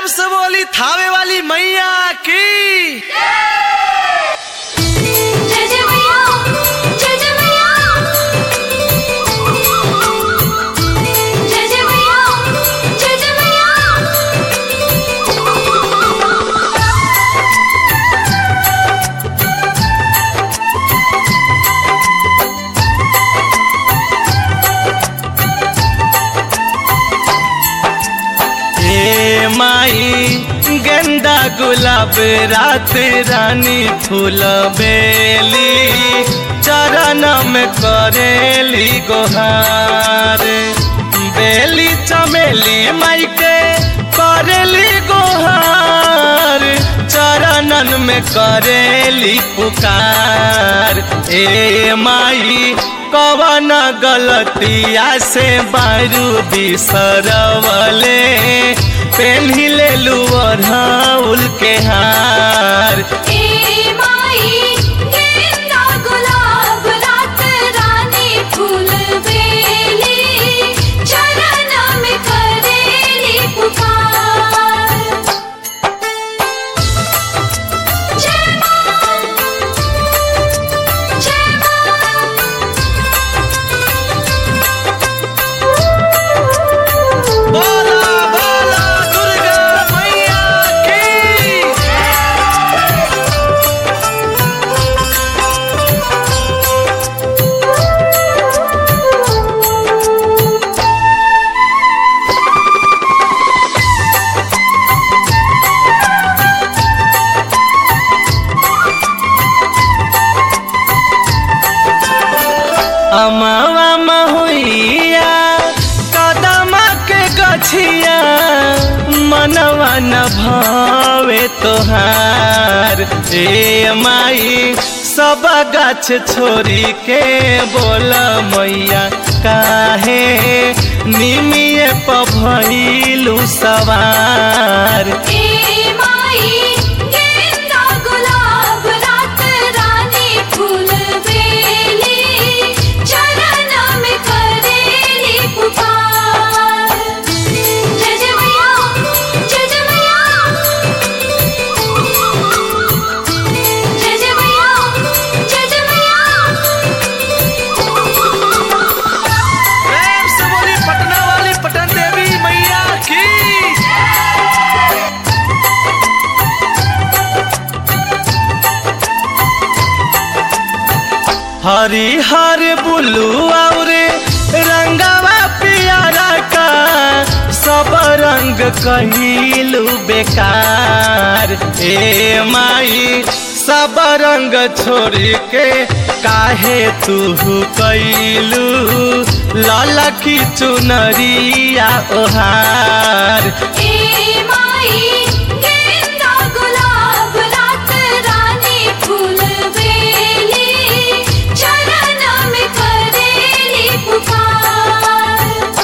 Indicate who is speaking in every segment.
Speaker 1: से बोली थावे वाली मैया की
Speaker 2: जय जय मैया जय जय मैया जय जय मैया जय जय मैया
Speaker 1: ए माई गेंदा गुलाब रात रानी फूल बेली चरण में करेली गोहार बेली चमेली माई के करेली गोहार चरणन में करेली पुकार ए माई कवन गलतिया से बारू बिसरवले पेन्हिले लुअढ़ाउल के हार
Speaker 2: ए माई गेंदा गुलाब रात रानी फूल बेली चरण में करेली पुकार जय मां जय मां
Speaker 1: बोला बोला दुर्गा मैया की अमावा महुइया कदम के गछिया मनवा न भावे तोहार ए माई सब गाछ छोड़ी के बोल मैया काहे निमिये पभइलू सवार
Speaker 2: ए माई गेंदा गुलाब रात रानी फूल बेली चरण में करेली पुकार जय जय मैया जय जय मैया जय जय मैया जय जय मैया
Speaker 1: प्रेम से बोली पटना वाली पटन देवी मैया की हरी हर बुलू और रंगवा पियारा का सब रंग कहिलू बेकार ए माई सब रंग छोड़ के काहे तू कैलू लाला की चुनरिया ओहार
Speaker 2: ए माई गेंदा गुलाब रात रानी फूल बेली चरण में करेली पुकार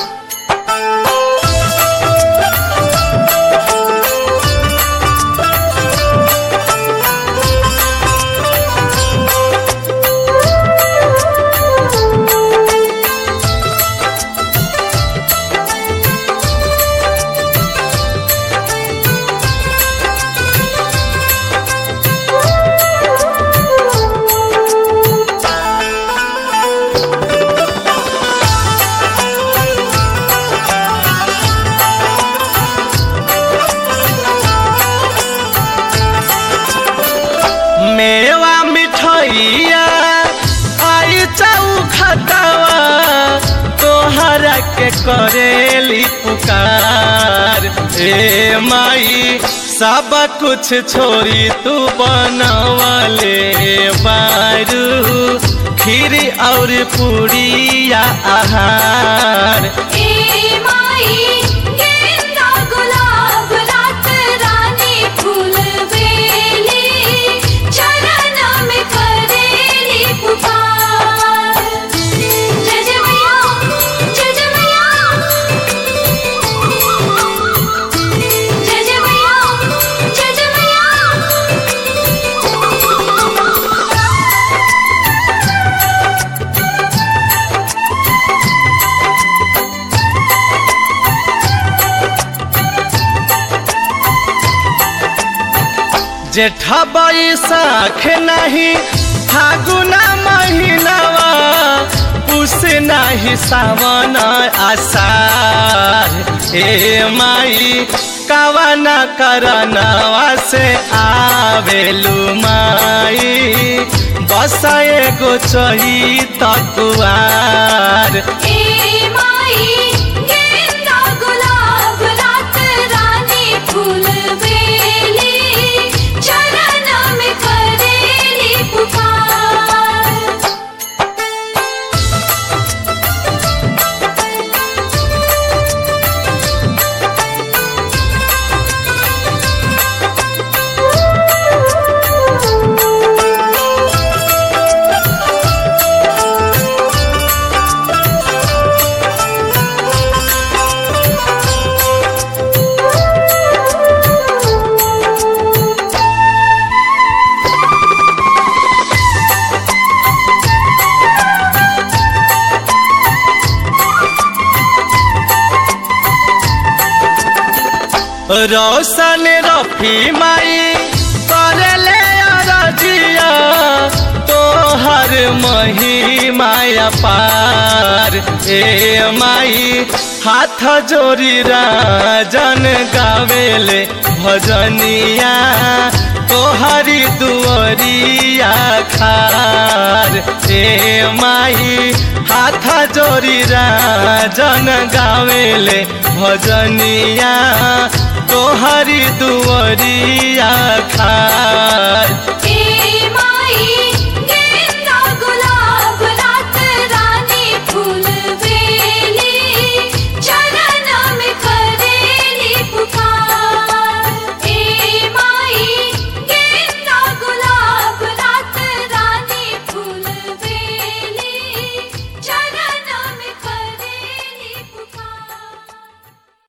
Speaker 1: मेवा मिठाइया आई चाऊ खतावा तोहरा के करेली पुकार ए माई सब कुछ छोड़ी तू बनवले बारू खीर और पूड़िया आहार
Speaker 2: ए माई गेंदा गुलाब रात रानी फूल बेली चरण में करेली पुकार जय जय मैया जय जय मैया जय जय मैया जय जय मैया
Speaker 1: जेठा बैसाख नहीं फागुना महीनावा पुस नहीं सावन आषाढ़ ए माई कवना करनवा से आवेलू माई बस एगो चही तकुआर
Speaker 2: ए माई गेंदा गुलाब रात रानी फूल बेली चरण में करेली पुकार
Speaker 1: रोशन रफी माई करले अरजिया तोहर मही माया पार ए माई हाथ जोड़ी राजन गावेले भजनिया तोहरी दुअरिया खार ए माई हाथ जोड़ी राजन गावेले भजनिया तोहरी दुअरिया खार